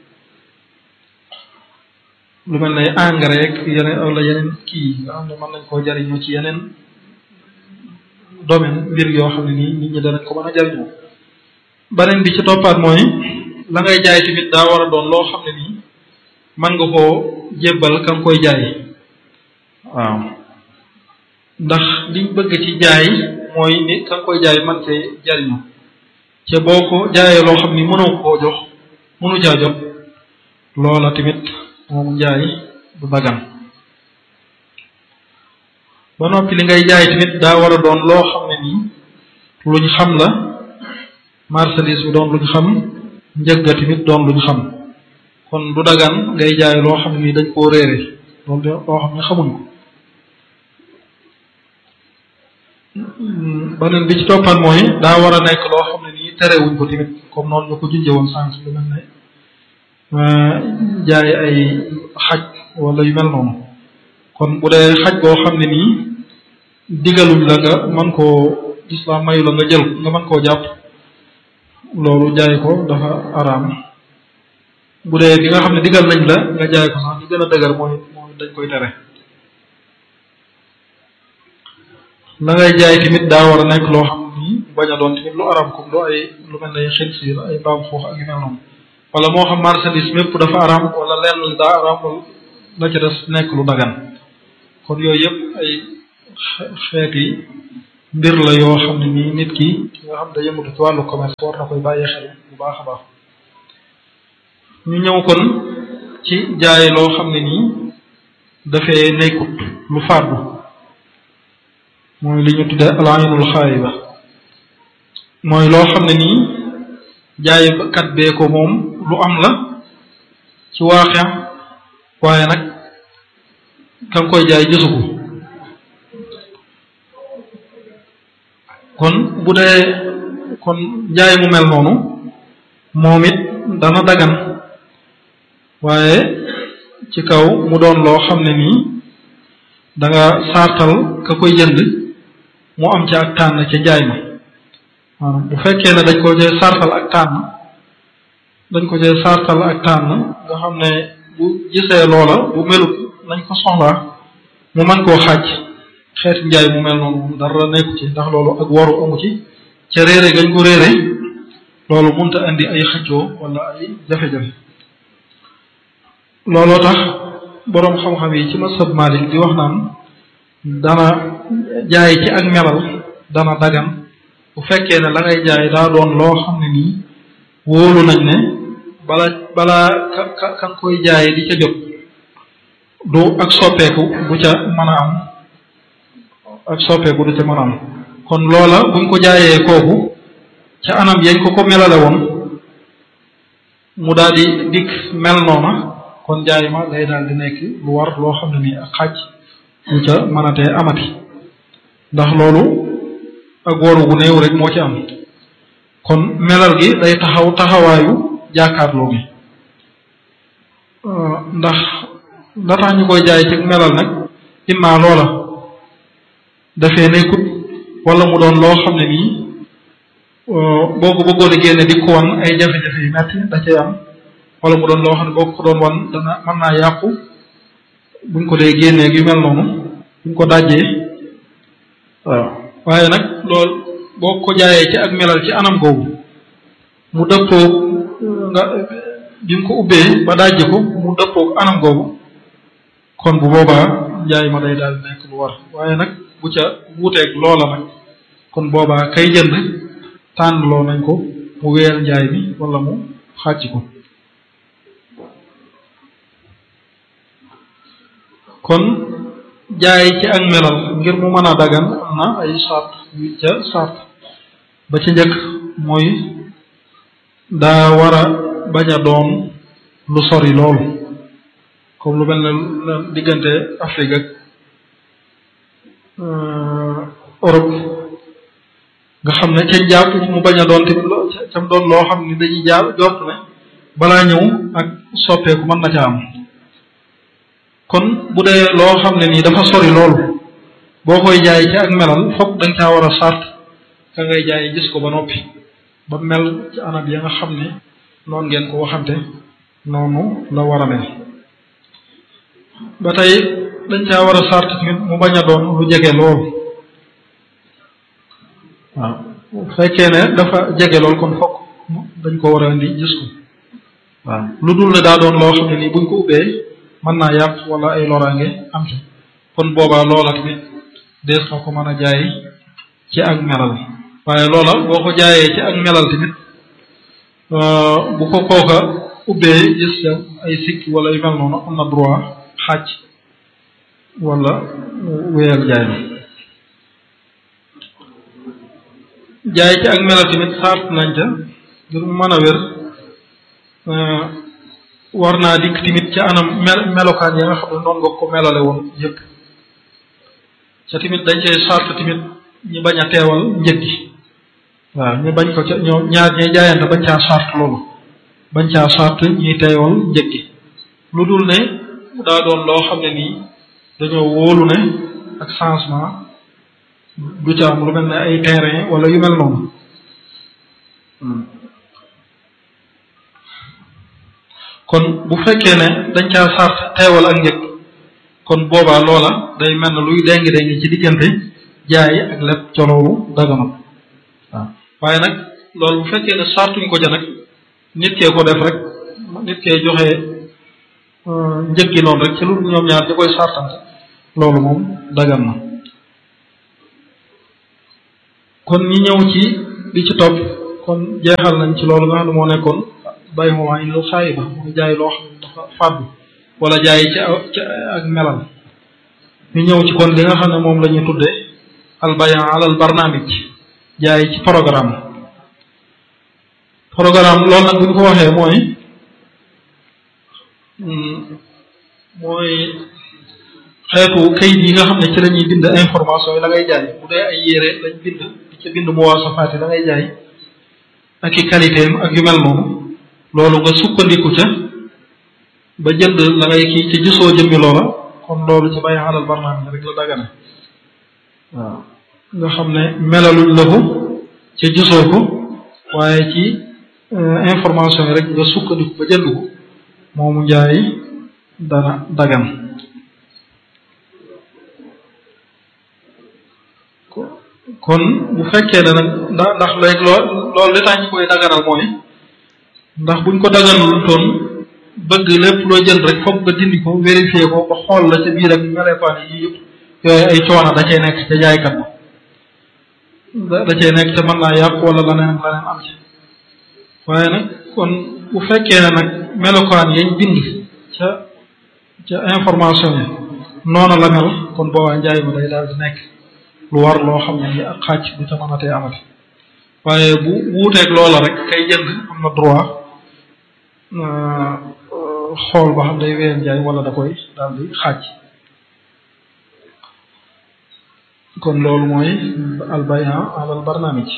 [SPEAKER 6] lu mel ne engrais ak yeneen wala yeneen kii nga xam ne mën nañ koo jariñoo ci yeneen domaine mbir yoo xam ne nii nit ñi danañ ko mën a jariñoo beneen bi ci toppaat mooy la ngay jaay tamit daa war a doon loo xam ne nii mën nga koo jébbal ka nga koy jaay waaw ndax liñ bëgg ci jaay mooy ni ka nga koy jaay man cee jariñu te boo ko jaayee loo xam ni mënoo koo jox mënu caa jot loola tamit moom njaay du dagan ba noppi li ngay jaay tamit daa war a doon loo xam ne nii luñ xam la marchandise bi doon luñ xam njëgga tamit doon luñ xam kon du dagan ngay jaay loo xam ne nii dañ koo réere loolu loo xam ne xamuñ ko beneen bi ci toppan mooy daa war a nekk loo xam ne nii terewuñ ko tamit comme noonu ñu ko junjee woon sànq lu mel ne jaay ay xaj wala yu mel noonu kon bu dee xaj boo xam ne nii digaluñ la nga mën koo islam mayu la nga jël nga mën koo jàpp loolu jaay ko dafa araam bu dee bi nga xam ne digal nañ la nga jaay ko sax li gën a dëgër mooy mooy dañ koy tere la ngay jaay tamit daa war a nekk loo xam ni bañ a doon tamit lu araam comme lu ay lu mel ne xinsiir ay mbaam xuux ak yu mel noonu wala moo xam marchandise mépp dafa araam wala lenn li daa araam wala la ca des nekk lu dagan kon yooyu yëpp ay xeeti mbir la yoo xam ne nii nit ki ki nga xam ne yëngatu ci wàllu commerce war na koy bàyyee xel bu baax a baax ñu ñëw kon ci jaay loo xam ne nii dafee nekkut lu fàddu mooy li ñu tuddee alaynul xaayiba mooy loo xam ne nii jaaykat bee ko moom lu am la ci waaxe waaye nag ka nga koy jaay gisu ko kon bu dee kon jaay mu mel noonu moom it dana dagan waaye ci kaw mu doon loo xam ne nii da nga sartal ka koy jënd mu am ca ak tànn ca njaay ma waaw bu fekkee ne dañ ko cee sartal ak tànn dañ ko cee sartal ak tànn nga xam ne bu gisee loola bu melut nañ ko soxlaa mu mën koo xaaj xeeti njaay mu mel noonu dara nekku ci ndax loolu ak waru amu ci ca réere gañ ko réere loolu munta andi ay xëccoo wala ay jafe-jafe looloo tax boroom xam-xam yi ci masab Malik di wax naan dana jaay ci ak melal dana dagan bu fekkee ne la ngay jaay daa doon loo xam ne nii wóolu nañ ne bala balaa ka ka ka nga koy jaay di ca jot du ak soppeeku du ca mën a am ak soppeeku du ca mën a am kon loola buñ ko jaayee kooku ca anam yañ ko ko melale woon mu daal di dikk mel noona kon jaay ma day daal di nekk lu war loo xam ne nii ak xaj lu ca mënatee amati ndax loolu ak waru gu néew rek moo ci am kon melal gi day taxaw taxawaayu jàkkaarloo gi ndax la tax ñu koy jaay ci melal nag imma loola dafee nekkut wala mu doon loo xam ne nii boo ko bëggoon a génne di ko wan ay jafe-jafe yu metti da cay am wala mu doon loo xam ne boo ko doon wan dana mën naa yàqu buñ ko dee génnee yu mel noonu buñ ko dajjee waaw waaye nag loolu boo ko jaayee ci ak melal ci anam googu mu dëppoog nga bi nga ko ubbee ba dajje ko mu dëppoog anam googu kon bu boobaa njaay ma day daal nekk lu war waaye nag bu ca wuuteeg loola nag kon boobaa kay jënd tànnloo nañ ko mu weer njaay mi wala mu xàcc ko kon jaay ci ak melal ngir mu mën a dagan am na ay sart yu ca sart ba ci njëkk mooy daa war a bañ a doon lu sori loolu comme lu mel ne diggante Afrique ak Europe nga xam ne ca jàpp mu bañ a doon tamit loo cam doon loo xam ne dañuy jaar jort ne balaa ñëw ak soppeeku mën na ca am kon bu dee loo xam ne nii dafa sori loolu boo koy jaay ci ak melal fokk da nga caa war a sart ka ngay jaay gis ko ba noppi ba mel ci anam ya nga xam ne noonu ngeen ko waxante noonu la war a mel ba tey dañ caa war a sart tamit mu bañ a doon lu jege lool waaw bu fekkee ne dafa jege lool kon fokk dañ ko war a indi gis ko waaw lu dul ne daa doon loo xam ne nii buñ ko ubbee mën naa yàq wala ay loraange am ci kon boobaa loola tamit dees na ko mën a jaay ci ak melal waaye loola boo ko jaayee ci ak melal tamit bu ko kooka ubbee gis ca ay sikki wala yu mel noonu am na droit xàcc wala wéyal jaay ma jaay ci ak melal tamit sart nañ ca ngir mu mën a wér war naa dikk tamit ca anam mel melokaan ya nga xam ne noonu nga ko melale woon yëpp ca tamit dañ cay sart tamit ñi bañ a teewal njëg gi waaw ñu bañ ko ca ñoo ñaar ñay jaayante bañ caa sart loolu bañ caa sart ñuy teewal njëg gi lu dul ne daa doon loo xam ne nii dañoo wóolu ne ak changement du ca am lu mel ne ay terrain wala yu mel noonu kon bu fekkee ne dañ caa sart teewal ak njëg kon boobaa loola day mel ne luy déngi déngi ci diggante jaay ak lépp ca loolu daganam waaw waaye nag loolu bu fekkee ne sartuñ ko ca nag nit kee ko def rek nit kee joxe njëg gi noonu rek ci lu ñoom ñaar di koy sartante loolu moom dagan na kon ñi ñëw ci li ci topp kon jeexal nañ ci loolu nga xam ne moo nekkoon bay moom ay lu xaayi ba mu jaay loo xam ne dafa fàddu wala jaay ci ci ak melal ñu ñëw ci kon li nga xam ne moom la ñu tudde al bayan alal barnaamij jaay ci programme programme loolu nag bu ñu ko waxee mooy mooy xeetu kayit yi nga xam ne ci la ñuy bind information yi la ngay jaay bu dee ay yére lañ bind di ca bind muwaasafaat yi la ngay jaay ak i qualité ak yu mel noonu loolu nga sukkandiku ca ba jënd la ngay kii ca gisoo jëmmi loola kon loolu ci bàyyi xalal barnaam rek la dagane waaw nga xam ne melaluñ la ko ca gisoo ko waaye ci information yi rek nga sukkandiku ba jënd ko moomu njaay dana dagan kon bu fekkee ne nag ndax ndax léegi lool loolu li tax ñu koy daganal mooy ndax buñ ko daganul toon bëgg lépp loo jënd rek foog nga dindi ko vérifier ko ba xool la ca biir ak melepaan yi yëpp yooyu ay coono da cay nekk ca jaaykat ba da cay nekk te mën naa yàq wala leneen leneen am ci waaye nag kon bu fekkee ne nag melokaan yañ bind ca ca information yi noonu la mel kon boobaa njaay ma day daal di nekk lu war loo xam ne ni ak xaaj du ca mën a tee amati waaye bu wuuteeg loola rek kay jënd am na droit xool ba xam day ween jaay wala da koy daal di xaaj kon loolu mooy albayan alal barnaamij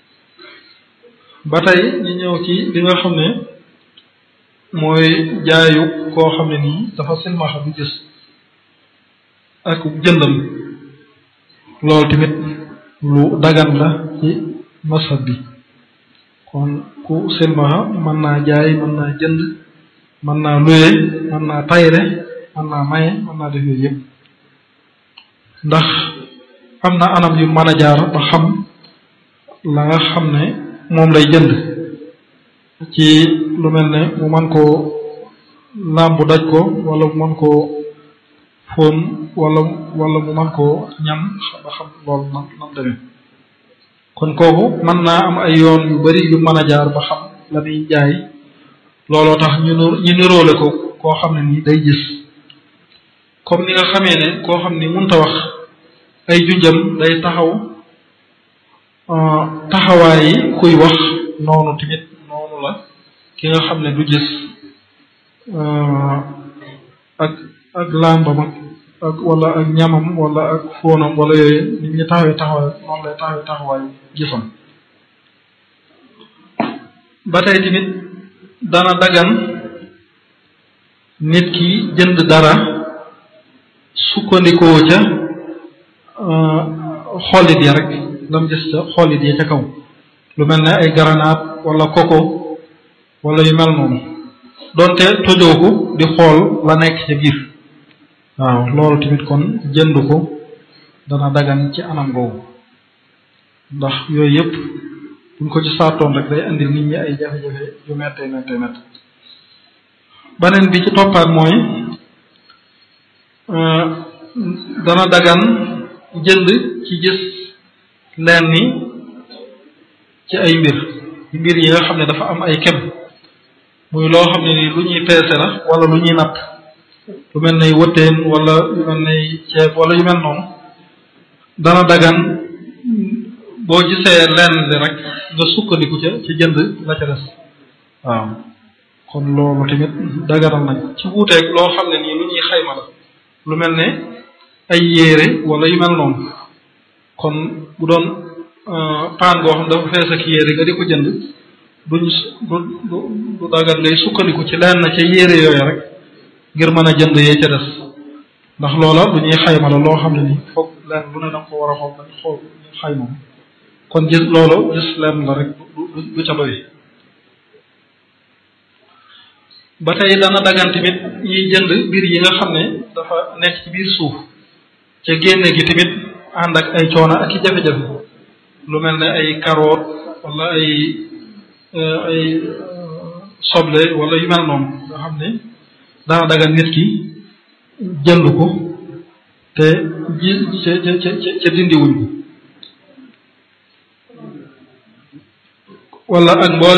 [SPEAKER 6] ba tey ñu ñëw ci li nga xam ne mooy jaayu koo xam ne nii dafa silmaxa bu gis ak jëndam loolu tamit lu dagan la ci masab bi kon ku silmaxa mën naa jaay mën naa jënd mën naa luye mën naa tayre mën naa maye mën naa def yooyu yëpp ndax am na anam yu mën a jaar ba xam la nga xam ne moom lay jënd ci lu mel ne mu man koo làmbu daj ko wala mu man koo fóon wala wala mu man koo ñam ba xam loolu nam nam demee kon kooku mën naa am ay yoon yu bari yu mën a jaar ba xam la muy jaay looloo tax ñu ñu niroole ko koo xam ne nii day gis comme ni nga xamee ne koo xam ni munta wax ay junjam day taxaw taxawaay yi kuy wax noonu tamit noonu la ki nga xam ne du gis ak ak làmbam ak ak wala ak ñamam wala ak fóonam wala yooyu nit ñi taxawee taxawaay noonu lay taxawee taxawaay gisam ba tey tamit dana dagan nit ki jënd dara sukkandikoo ca xollit ya rek lam gis ca xollit ya ca kaw lu mel ne ay garanaat wala koko wala yu mel noonu donte tojooku di xool la nekk ca biir waaw loolu tamit kon jënd ko dana dagan ci anam googu ndax yooyu yëpp buñ ko ci saatoon rek day indi nit ñi ay jafe-jafe yu mettee mettee mett beneen bi ci toppaat mooy dana dagan jënd ci gis leen ni ci ay mbir mbir yi nga xam ne dafa am ay kem muy loo xam ne ni lu ñuy peese la wala lu ñuy natt lu mel ne wëtteen wala lu mel ne ceeb wala yu mel noonu dana dagan boo gisee lenn li rek nga sukkandiku ca ci jënd la ca des waaw kon loolu tamit daganal nañ ci wuuteeg loo xam ne nii lu ñuy xayma la lu mel ne ay yéere wala yu mel noonu kon bu doon paan goo xam dafa fees ak yéere nga di ko jënd duñ du du du dagan ngay sukkandiku ci lenn ca yéere yooyu rek ngir mën a jënd yee ca des ndax loola lu ñuy xayma la loo xam ne nii foog lenn lu ne danga ko war a xool dañ xool ñu xayma kon gis loolu gis lenn la rek du du ca doy ba tey dana dagan tamit ñiy jënd mbir yi nga xam ne dafa nekk ci biir suuf ca génne gi tamit ànd ak ay coono ak i jafe-jafe lu mel ne ay carotte wala ay ay soble wala yu mel noonu nga xam ne dana dagan nit ki jënd ko te ji ca ca ca dindiwuñ ko wala ak mboolem